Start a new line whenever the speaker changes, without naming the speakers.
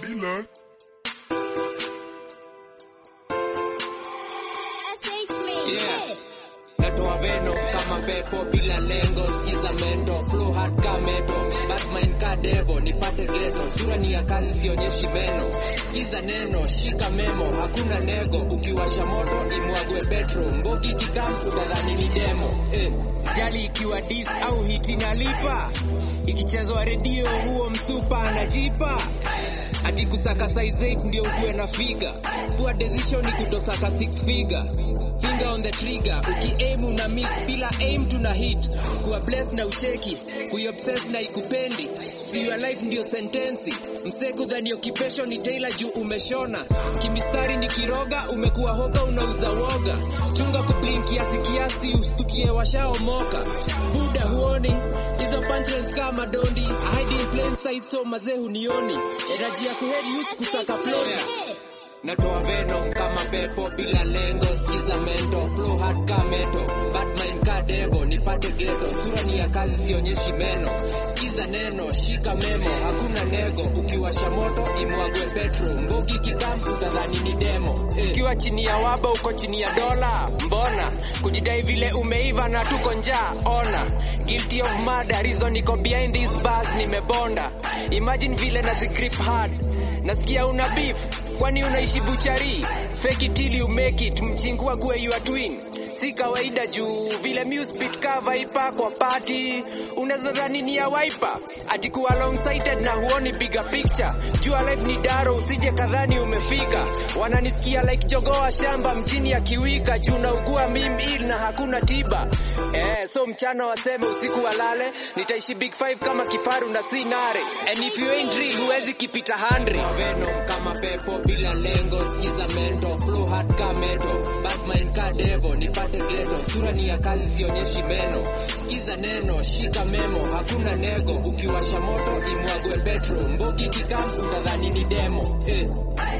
Dila.
Yeah. Natoa veno kama pepo bila lengo, skiza mendo, flow hard ka meto, Batman ka devo, nipate geto, sura ni ya kazi sionyeshi meno, skiza neno, shika memo, hakuna nego, ukiwasha moto imwagwe petro, mbogi kikampu kadhani ni demo, eh. Jali ikiwa dis au hiti nalipa, ikichezwa redio huo msupa anajipa ati kusaka size 8 ndio ukuwe na figa poor decision ni kutosaka six figure finger on the trigger ukiaim una miss bila aim tuna hit kuwa blessed na ucheki kuiobsess na ikupendi see your life ndio sentensi mseku dhani occupation ni tailor juu umeshona kimistari ni kiroga umekuwa hoga unauza woga chunga kublink kiasi kiasi ustukie washaomoka buda huoni hizo punchlines kama dondi I hide in plain sight so mazee hunioni energy ya kuhead youth kusaka flow Natoa veno kama pepo bila lengo, skiza mento, flow hard ka meto, Batman ka devo, nipate geto, sura ni ya kazi sionyeshi meno, skiza neno, shika memo, hakuna nego, ukiwasha moto imwagwe petro, mbogi kikampu kadhani ni demo, eh. Ukiwa chini ya waba uko chini ya dola, mbona kujidai vile umeiva na tuko njaa, ona guilty of murder, reason niko behind these bars, nimebonda, imagine vile na grip hard nasikia una beef kwani unaishi buchari fake it till you make it mchingua kuwe your twin si kawaida juu vile muspit cover ipa kwa party unaweza dhani ni ya wiper ati kuwa long sighted na huoni bigger picture jua life ni daro usije kadhani umefika wananisikia like jogoa shamba mjini ya kiwika juu naugua mimil na hakuna tiba eh, so mchana waseme usiku walale nitaishi big five kama kifaru na si nare and if you ain't real huwezi kipita 100 venom kama pepo bila lengo skiza mento flow hard ka meto batman ka devo nipate geto sura ni ya kazi sionyeshi meno skiza neno shika memo hakuna nego ukiwasha moto imwagwe petro mbogi kikampu kadhani ni demo eh.